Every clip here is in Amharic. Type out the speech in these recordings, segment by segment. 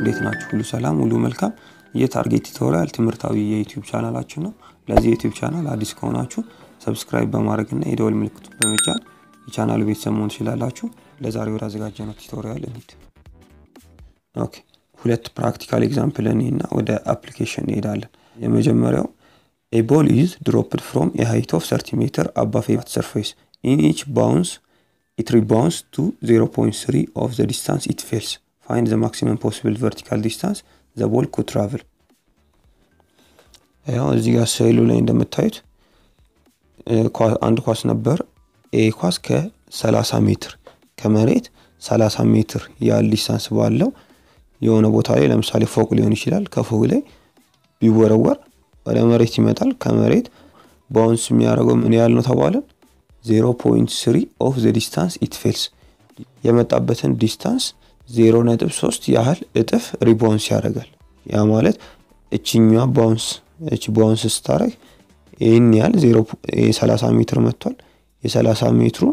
እንዴት ናችሁ? ሁሉ ሰላም፣ ሁሉ መልካም። ይህ ታርጌት ቱቶሪያል ትምህርታዊ የዩቲዩብ ቻናላችን ነው። ለዚህ የዩቲዩብ ቻናል አዲስ ከሆናችሁ ሰብስክራይብ በማድረግ እና የደወል ምልክቱን በመጫን የቻናሉ ቤተሰብ መሆን ትችላላችሁ። ለዛሬ ወደ አዘጋጀነው ቱቶሪያል እንሂድ። ኦኬ ሁለት ፕራክቲካል ኤግዛምፕል እኔ እና ወደ አፕሊኬሽን እንሄዳለን። የመጀመሪያው ኤ ቦል ኢዝ ድሮፕድ ፍሮም ኤ ሃይት ኦፍ 30 ሜትር አባቭ ኤ ሰርፌስ ኢን ኢች ባውንስ ኢት ሪባውንስ ቱ 0.3 ኦፍ ዘ ዲስታንስ ኢት ፌልስ ፋይንድ ዘ ማክሲመም ፖሲብል ቨርቲካል ዲስታንስ ዘ ቦል ኩድ ትራቭል። ያው እዚህ ጋር ስዕሉ ላይ እንደምታዩት አንድ ኳስ ነበር። ኤ ኳስ ከ30 ሜትር ከመሬት 30 ሜትር ያህል ዲስታንስ ባለው የሆነ ቦታ ላይ ለምሳሌ ፎቅ ሊሆን ይችላል። ከፎቅ ላይ ቢወረወር ወደ መሬት ይመጣል። ከመሬት ባውንስ የሚያደርገው ምን ያህል ነው ተባለን? 0.3 ኦፍ ዘ ዲስታንስ ኢት ፌልስ የመጣበትን ዲስታንስ 0.3 ያህል እጥፍ ሪባውንስ ያደርጋል። ያ ማለት እችኛዋ ባውንስ እች ባውንስ ስታደርግ ይህን ያህል 30 ሜትር መጥቷል። የ30 ሜትሩን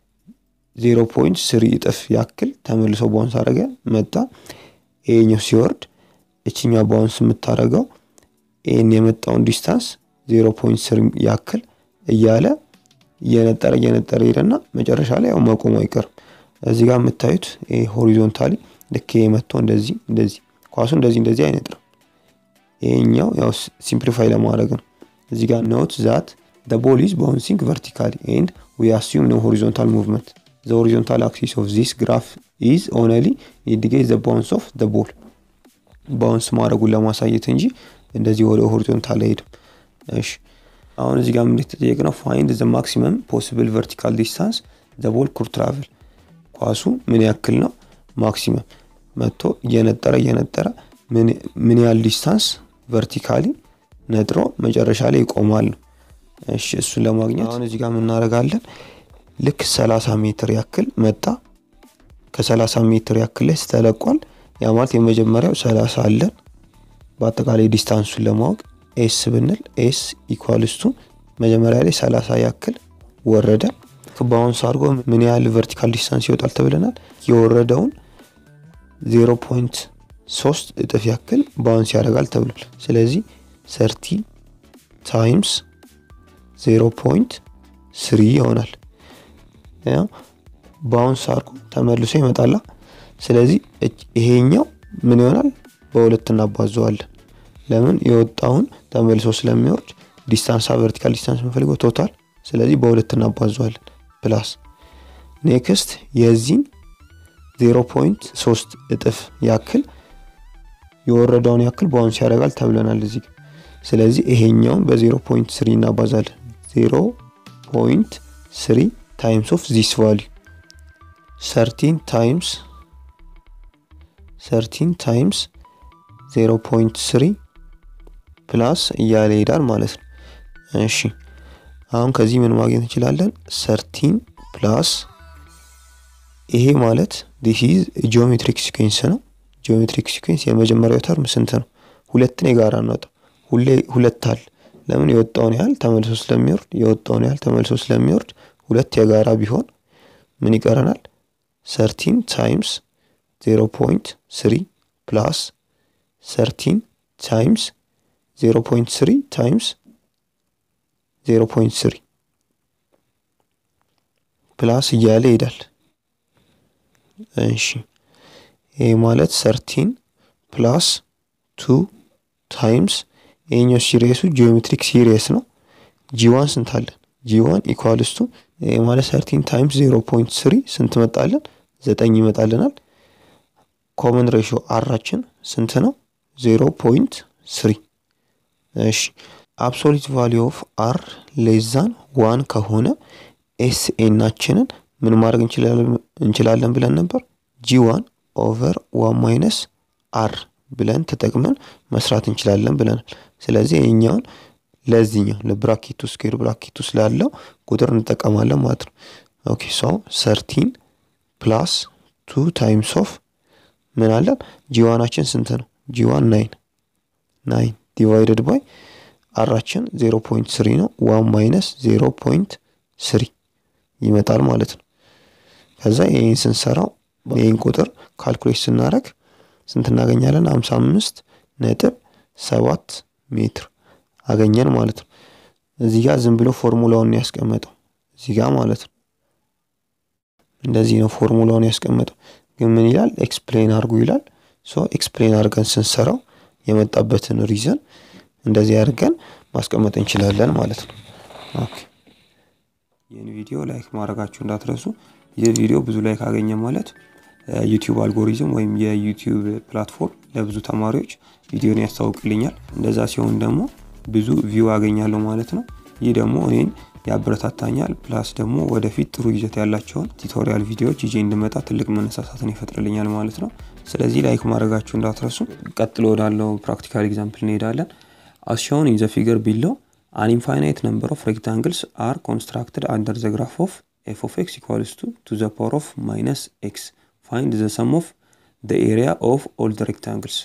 0.3 እጥፍ ያክል ተመልሶ ባውንስ አደረገ መጣ። ይሄኛው ሲወርድ እችኛዋ ባውንስ የምታደርገው ይህን የመጣውን ዲስታንስ 0.3 ያክል እያለ እየነጠረ እየነጠረ ሄደና መጨረሻ ላይ ያው መቆሙ አይቀርም። እዚህ ጋር የምታዩት ሆሪዞንታሊ ልክ መጥቶ እንደዚህ እንደዚህ ኳሱ እንደዚህ እንደዚህ አይነጥርም። ይሄኛው ያው ሲምፕሊፋይ ለማድረግ ነው። እዚህ ጋር ኖት ዛት the ball is bouncing vertically and we assume no horizontal movement. The horizontal axis of this graph is only indicates the bounce of the ball. ባውንስ ማድረጉን ለማሳየት እንጂ እንደዚህ ወደ ሆሪዞንታል አይሄድም። እሺ አሁን እዚህ ጋር ምን የተጠየቅነው ፋይንድ ዘ ማክሲመም ፖሲብል ቨርቲካል ዲስታንስ ዘ ቦል ኩድ ትራቭል ኳሱ ምን ያክል ነው ማክሲመም መጥቶ እየነጠረ እየነጠረ ምን ያህል ዲስታንስ ቨርቲካሊ ነጥሮ መጨረሻ ላይ ይቆማል ነው። እሺ እሱን ለማግኘት አሁን እዚህ ጋር የምናደርጋለን ልክ 30 ሜትር ያክል መጣ። ከ30 ሜትር ያክል ላይ ስተለቋል። ያ ማለት የመጀመሪያው 30 አለን። በአጠቃላይ ዲስታንሱን ለማወቅ ኤስ ብንል ኤስ ኢኳልስቱ መጀመሪያ ላይ 30 ያክል ወረደ። ባውንስ አድርጎ ምን ያህል ቨርቲካል ዲስታንስ ይወጣል ተብለናል። የወረደውን 0.3 እጥፍ ያክል ባውንስ ያደርጋል ተብሏል። ስለዚህ ሰርቲ ታይምስ 0.3 ይሆናል። ባውንስ አድርጎ ተመልሶ ይመጣላ። ስለዚህ ይሄኛው ምን ይሆናል? በሁለት እናባዘዋለን። ለምን የወጣውን ተመልሶ ስለሚወርድ ዲስታንስ ቨርቲካል ዲስታንስ የምንፈልገው ቶታል። ስለዚህ በሁለት እናባዘዋለን። ፕላስ ኔክስት የዚህን 0.3 እጥፍ ያክል የወረደውን ያክል ባውንስ ያደርጋል ተብለናል እዚህ። ስለዚህ ይሄኛውን በ0.3 እናባዛለን። 0.3 ታይምስ ኦፍ ዚስ ቫሊዩ 13 ታይምስ 13 ታይምስ 0.3 ፕላስ እያለ ይሄዳል ማለት ነው። እሺ አሁን ከዚህ ምን ማግኘት እንችላለን? 13 ፕላስ ይሄ ማለት ዲስ ኢዝ ጂኦሜትሪክ ሲኩዌንስ ነው። ጂኦሜትሪክ ሲኩዌንስ የመጀመሪያው ተርም ስንት ነው? ሁለትን የጋራ እናውጣ። ሁሌ ሁለት አለ። ለምን የወጣውን ያህል ተመልሶ ስለሚወርድ የወጣውን ያህል ተመልሶ ስለሚወርድ ሁለት የጋራ ቢሆን ምን ይቀረናል? 13 ታይምስ 0.3 ፕላስ 13 ታይምስ 0.3 ታይምስ 0.3 ፕላስ እያለ ይሄዳል። እሺ ይሄ ማለት 13 ፕላስ 2 ታይምስ ይሄኛው ሲሪየሱ ጂኦሜትሪክ ሲሪየስ ነው። ጂዋን ስንት አለን? ጂዋን ኢኳልስቱ ይሄ ማለት 13 ታይምስ 0.3 ስንት መጣለን? ዘጠኝ ይመጣልናል። ኮመን ሬሽዮ አራችን ስንት ነው? 0.3 እሺ አብሶሊት ቫሊዩ ኦፍ አር ሌዛን ዋን ከሆነ ኤስ ኤናችንን ምን ማድረግ እንችላለን ብለን ነበር? ጂ ዋን ኦቨር ዋን ማይነስ አር ብለን ተጠቅመን መስራት እንችላለን ብለናል። ስለዚህ ይህኛውን ለዚህኛው ለብራኬቱ ስኩዌር ብራኬቱ ስላለው ቁጥር እንጠቀማለን ማለት ነው። ኦኬ ሶ ሰርቲን ፕላስ ቱ ታይምስ ኦፍ ምን አለን? ጂዋናችን ስንት ነው? ጂዋን ናይን ናይን ዲቫይደድ ባይ አራችን ዜሮ ፖይንት ስሪ ነው። ዋን ማይነስ ዜሮ ፖይንት ስሪ ይመጣል ማለት ነው። ከዛ ይህን ስንሰራው ይህን ቁጥር ካልኩሌት ስናደረግ ስንት እናገኛለን? ሀምሳ አምስት ነጥብ ሰባት ሜትር አገኘን ማለት ነው። እዚህ ጋር ዝም ብሎ ፎርሙላውን ያስቀመጠው እዚህ ጋር ማለት ነው። እንደዚህ ነው ፎርሙላውን ያስቀመጠው። ግን ምን ይላል? ኤክስፕሌን አድርጉ ይላል። ሶ ኤክስፕሌን አድርገን ስንሰራው የመጣበትን ሪዘን እንደዚህ አድርገን ማስቀመጥ እንችላለን ማለት ነው። ኦኬ ይህን ቪዲዮ ላይክ ማድረጋችሁ እንዳትረሱ። ይህ ቪዲዮ ብዙ ላይክ አገኘ ማለት ዩቲዩብ አልጎሪዝም ወይም የዩቲዩብ ፕላትፎርም ለብዙ ተማሪዎች ቪዲዮን ያስታውቅልኛል። እንደዛ ሲሆን ደግሞ ብዙ ቪው አገኛለሁ ማለት ነው። ይህ ደግሞ እኔን ያበረታታኛል። ፕላስ ደግሞ ወደፊት ጥሩ ይዘት ያላቸውን ቱቶሪያል ቪዲዮዎች ይዤ እንድመጣ ትልቅ መነሳሳትን ይፈጥርልኛል ማለት ነው። ስለዚህ ላይክ ማድረጋችሁ እንዳትረሱ። ቀጥሎ ወዳለው ፕራክቲካል ኤግዛምፕል እንሄዳለን። አስ ሾውን ኢን ዘ ፊገር ቢለው አን ኢንፋይናይት ነምበር ኦፍ ሬክታንግልስ አር ኮንስትራክትድ አንደር ዘ ግራፍ ኦፍ ኤፍ ኦፍ ኤክስ ኢኳልስ ቱ ቱ ዘ ፓወር ኦፍ ማይነስ ኤክስ ፋይንድ ዘ ሰም ኦፍ ዘ ኤሪያ ኦፍ ኦል ዘ ሬክታንግልስ።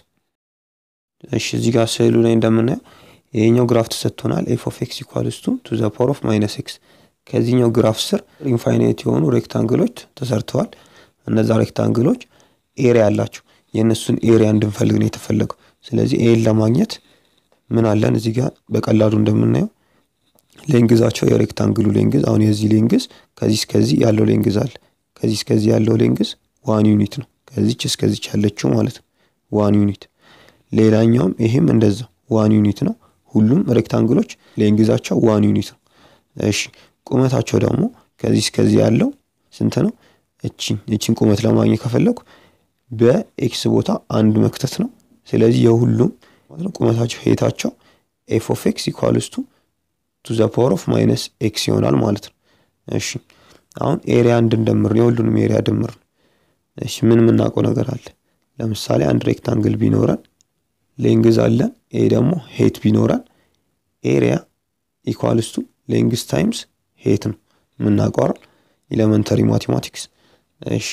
እሺ እዚህ ጋር ስዕሉ ላይ እንደምናየው ይሄኛው ግራፍ ተሰጥቶናል። ኤፍ ኦፍ ኤክስ ኢኳልስ ቱ ቱ ዘ ፓወር ኦፍ ማይነስ ኤክስ። ከዚህኛው ግራፍ ስር ኢንፋይናይት የሆኑ ሬክታንግሎች ተሰርተዋል። እነዛ ሬክታንግሎች ኤሪያ አላቸው። የእነሱን ኤሪያ እንድንፈልግ ነው የተፈለገው። ስለዚህ ኤን ለማግኘት ምን አለን እዚህ ጋር በቀላሉ እንደምናየው ሌንግዛቸው የሬክታንግሉ ሌንግዝ አሁን የዚህ ሌንግዝ ከዚህ እስከዚህ ያለው ሌንግዝ አለ። ከዚህ እስከዚህ ያለው ሌንግዝ ዋን ዩኒት ነው። ከዚች እስከዚች ያለችው ማለት ነው ዋን ዩኒት። ሌላኛውም ይሄም እንደዛው ዋን ዩኒት ነው። ሁሉም ሬክታንግሎች ሌንግዛቸው ዋን ዩኒት ነው። እሺ ቁመታቸው ደግሞ ከዚህ እስከዚህ ያለው ስንት ነው? እቺን እቺን ቁመት ለማግኘት ከፈለኩ በኤክስ ቦታ አንድ መክተት ነው። ስለዚህ የሁሉም ቁመታቸው ሄታቸው ኤፍ ኦፍ ኤክስ ኢኳልስ ቱ ቱ ዘ ፓወር ኦፍ ማይነስ ኤክስ ይሆናል ማለት ነው። እሺ አሁን ኤሪያ እንድንደምር ነው የሁሉንም ኤሪያ ድምር ነው። እሺ ምን የምናውቀው ነገር አለ? ለምሳሌ አንድ ሬክታንግል ቢኖረን ሌንግዝ አለን። ይሄ ደግሞ ሄት ቢኖረን ኤሪያ ኢኳልስ ቱ ሌንግዝ ታይምስ ሄት ነው የምናውቀው ኤሌመንተሪ ማቴማቲክስ። እሺ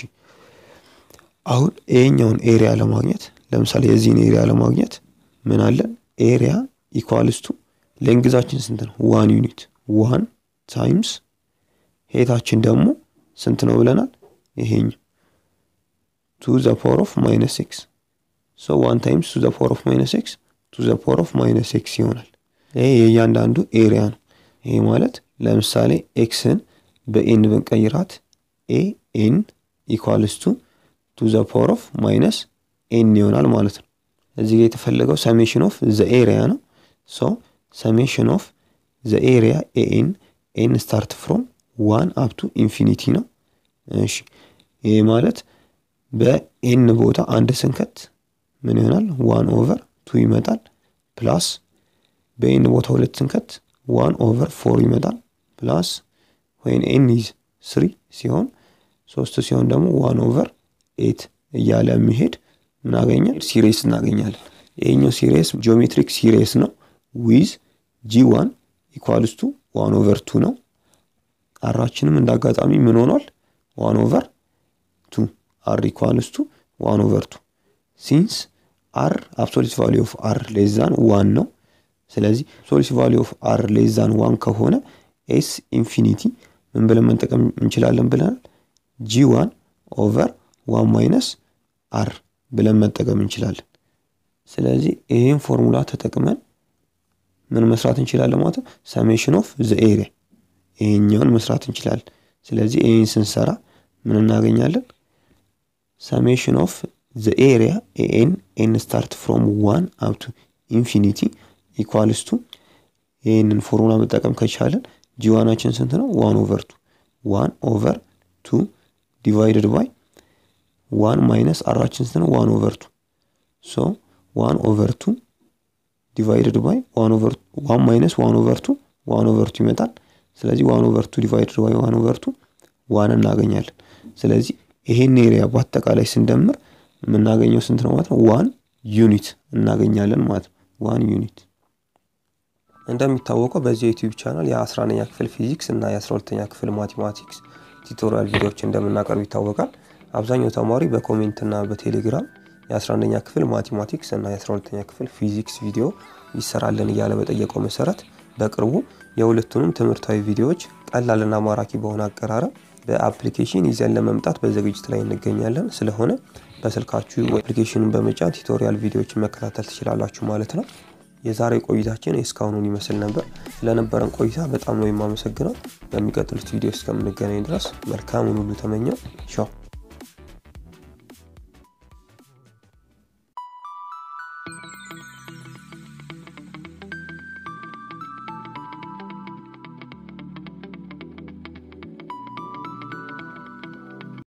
አሁን ይሄኛውን ኤሪያ ለማግኘት ለምሳሌ የዚህን ኤሪያ ለማግኘት ምን አለን? ኤሪያ ኢኳልስ ቱ ሌንግዛችን ስንት ነው? ዋን ዩኒት ዋን ታይምስ ሄታችን ደግሞ ስንት ነው ብለናል? ይሄኛው ቱ ዘ ፓወር ኦፍ ማይነስ ኤክስ ሶ ዋን ታይምስ ቱ ዘ ፓወር ኦፍ ማይነስ ኤክስ ቱ ዘ ፓወር ኦፍ ማይነስ ኤክስ ይሆናል። ይሄ የእያንዳንዱ ኤሪያ ነው። ይሄ ማለት ለምሳሌ ኤክስን በኤን ብንቀይራት ኤ ኤን ኢኳልስ ቱ ቱ ዘ ፓወር ኦፍ ማይነስ ኤን ይሆናል ማለት ነው። እዚህ ጋር የተፈለገው ሰሜሽን ኦፍ ዘ ኤሪያ ነው። ሶ ሰሜሽን ኦፍ ዘ ኤሪያ ኤኤን ኤን ስታርት ፍሮም ዋን አፕቱ ኢንፊኒቲ ነው። እሺ ይሄ ማለት በኤን ቦታ አንድ ስንከት ምን ይሆናል? ዋን ኦቨር ቱ ይመጣል። ፕላስ በኤን ቦታ ሁለት ስንከት ዋን ኦቨር ፎር ይመጣል። ፕላስ ወይን ኤን ኢዝ ስሪ ሲሆን ሶስት ሲሆን ደግሞ ዋን ኦቨር ኤት እያለ የሚሄድ ምን አገኛል? ሲሬስ እናገኛለን። ይሄኛው ሲሬስ ጂኦሜትሪክ ሲሬስ ነው። ዊዝ ጂ ዋን ኢኳልስ ቱ ዋን ኦቨር ቱ ነው። አራችንም እንደ አጋጣሚ ምን ሆኗል? ዋን ኦቨር ቱ አር ኢኳልስ ቱ ዋን ኦቨር ቱ ሲንስ አር አብሶሊት ቫሊ ኦፍ አር ሌዛን ዋን ነው። ስለዚህ አብሶሊት ቫሊ ኦፍ አር ሌዛን ዋን ከሆነ ኤስ ኢንፊኒቲ ምን ብለን መጠቀም እንችላለን ብለናል? ጂ ዋን ኦቨር ዋን ማይነስ አር ብለን መጠቀም እንችላለን። ስለዚህ ይህን ፎርሙላ ተጠቅመን ምን መስራት እንችላለን ማለት ነው? ሰሜሽን ኦፍ ዘ ኤሪያ ይሄኛውን መስራት እንችላለን። ስለዚህ ይህን ስንሰራ ምን እናገኛለን? ሰሜሽን ኦፍ ዘ ኤሪያ ኤን ኤን ስታርት ፍሮም ዋን አፕቱ ኢንፊኒቲ ኢኳልስ ቱ ይህንን ፎርሙላ መጠቀም ከቻለን ጂዋናችን ስንት ነው? ዋን ኦቨር ቱ ዋን ኦቨር ቱ ዲቫይድድ ባይ ዋን ማይነስ አራችን ስንት ነው? ዋን ኦቨር ቱ ሶ ዋን ኦቨር ቱ ዲቫይድድ ባይ ዋን ኦቨር ዋን ማይነስ ዋን ኦቨር ቱ ዋን ኦቨር ቱ ይመጣል። ስለዚህ ዋን ኦቨር ቱ ዲቫይድድ ባይ ዋን ኦቨር ቱ ዋን እናገኛለን። ስለዚህ ይሄን ኤሪያ በአጠቃላይ ስንደምር የምናገኘው ስንት ነው ማለት ነው? ዋን ዩኒት እናገኛለን ማለት ነው። ዋን ዩኒት እንደሚታወቀው በዚህ ዩቲዩብ ቻናል የ11ኛ ክፍል ፊዚክስ እና የ12ኛ ክፍል ማቴማቲክስ ቱቶሪያል ቪዲዮዎች እንደምናቀርብ ይታወቃል። አብዛኛው ተማሪ በኮሜንት እና በቴሌግራም የ11ኛ ክፍል ማቴማቲክስ እና የ12ኛ ክፍል ፊዚክስ ቪዲዮ ይሰራልን እያለ በጠየቀው መሰረት በቅርቡ የሁለቱንም ትምህርታዊ ቪዲዮዎች ቀላልና ማራኪ በሆነ አቀራረብ በአፕሊኬሽን ይዘን ለመምጣት በዝግጅት ላይ እንገኛለን። ስለሆነ በስልካችሁ አፕሊኬሽኑን በመጫን ቱቶሪያል ቪዲዮዎችን መከታተል ትችላላችሁ ማለት ነው። የዛሬ ቆይታችን እስካሁኑን ይመስል ነበር። ስለነበረን ቆይታ በጣም ነው የማመሰግነው። በሚቀጥሉት ቪዲዮ እስከምንገናኝ ድረስ መልካሙን ሁሉ ተመኘው። ቻው